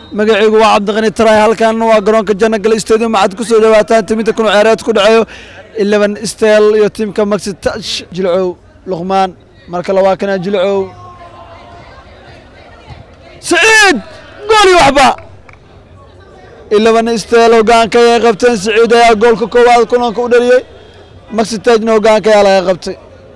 magacaygu waa cabdiqani taraay halkan waa garoonka janagal stadium waxaad ku soo dhawaataan timinta kun ciyaareed ku dhaceeyo eleven stel iyo tiimka maxi touch jilcow luqmaan marka labaa kana jilcow saciid gool iyo waxba eleven stel hogaanka ay qabteen saciid ayaa goolka koowaad kulanka u dhaliyey maxi touchna hogaanka ayaa laga qabtay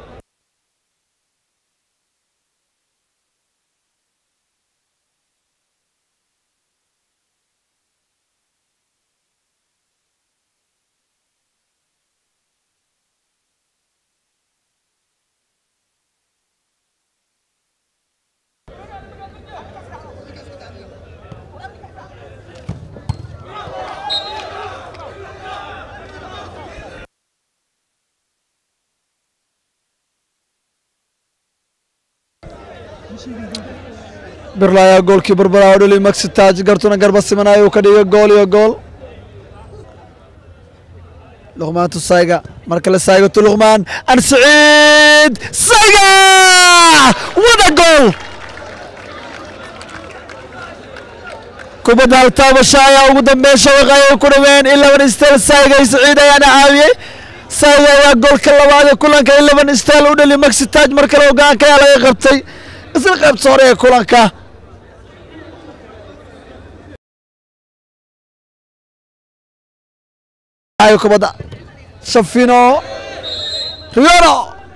birla ayaa goolkii barbaraa u dhaliy maxi taaj gartuna garba simanaya uu ka dhigay gool iyo gool luqmaan tu sayga mar kale sayga tu luqmaan an saciid sayga wada gool kubadda haltaabasha ayaa ugu dambeyn shabaqa ay ku dhaween eleven stel sayga iyo saciid ayaana caawiyey sayga ayaa goolka labaad ee kulanka eleven stel u dhaliy maxi taaj mar kale hogaanka ayaa laga qabtay isla qaybta hore ee kulanka kubadda shafino riyono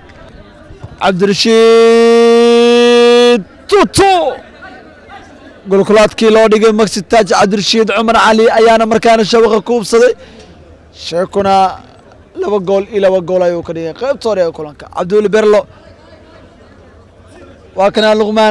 cabdirashiid tutu golkulaadkii loo dhigay maxi taaj cabdirashiid cumar cali ayaana markaana shabaqa ku hubsaday sheekuna laba gool iyo laba gool ayuu ka dhigay qaybta hore ee kulanka cabdiweli berlo waa kanaa luqmaan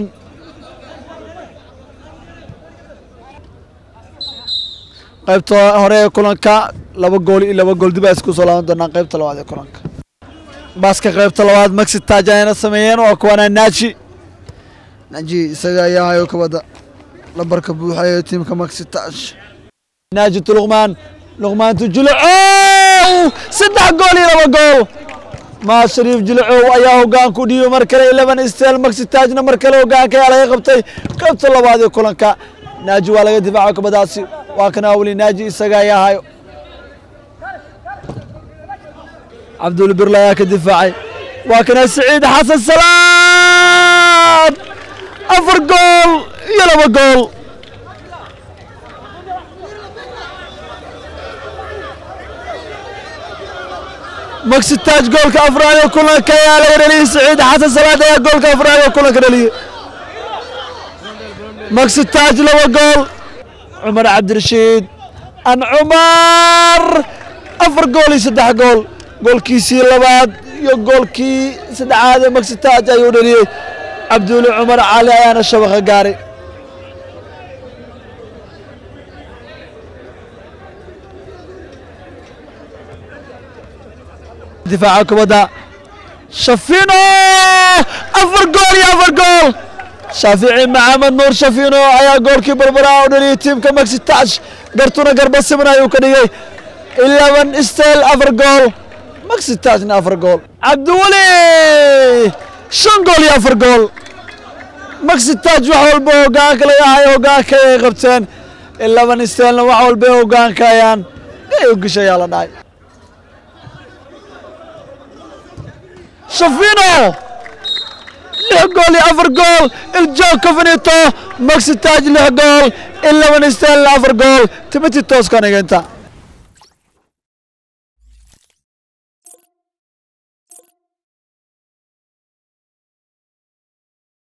qaybta hore ee kulanka laba gool iyo laba gool dib a isku soo laaban doonaan qaybta labaad ee kulanka baaska qaybta labaad maxi taaj ayana sameeyeen waa kuwana naaji naaji isaga ayaa hayo kabadda lambarka buuxayo tiimka maxi taaj naaji tu luqmaan luqmaan tu julacow saddex gool iyo laba gool maa shariif jilcow ayaa hogaan ku dhiibo mar kale eleven stel maxi taajna mar kale hogaanka ayaa laga qabtay qaybta labaad ee kulanka naaji waa laga difaaco kabadaasi waa kana weli naaji isaga ayaa hayo cabdul birla ayaa ka difaacay waa kana saciid xasan salaad afar gool iyo laba gool maxi taaj goolka afraad ee kulanka ayaa laga dhaliyey saciid xasan salaad ayaa goolka afraad ee kulanka dhaliyey maxi taaj laba gool cumar cabdirashiid an cumar afar gool iyo saddex gool goolkiisii labaad iyo goolkii saddexaad ee maxi taaj ayuu dhaliyey cabduuli cumar cali ayaana shabaqa gaaray difaaca kubadda shafino afar gool iyo afar gool shaafici maxamed nuur shafino ayaa goolkii barbaraa u dhaliyey tiimka maxi taaj gartuna garba siman ayuu ka dhigay eleven stel afar gool maxi taajna afar gool cabdiweli shan gool iyo afar gool maxi taaj wax walba hogaanka laga hayo hogaanka ay qabteen eleven stelna wax walba hogaanka ayaan u gesha ayaa la dhahay shafino lix gool iyo afar gool iljoog kafinito maxi taaj lix gool eleven stel afar gool timati tooskan igenta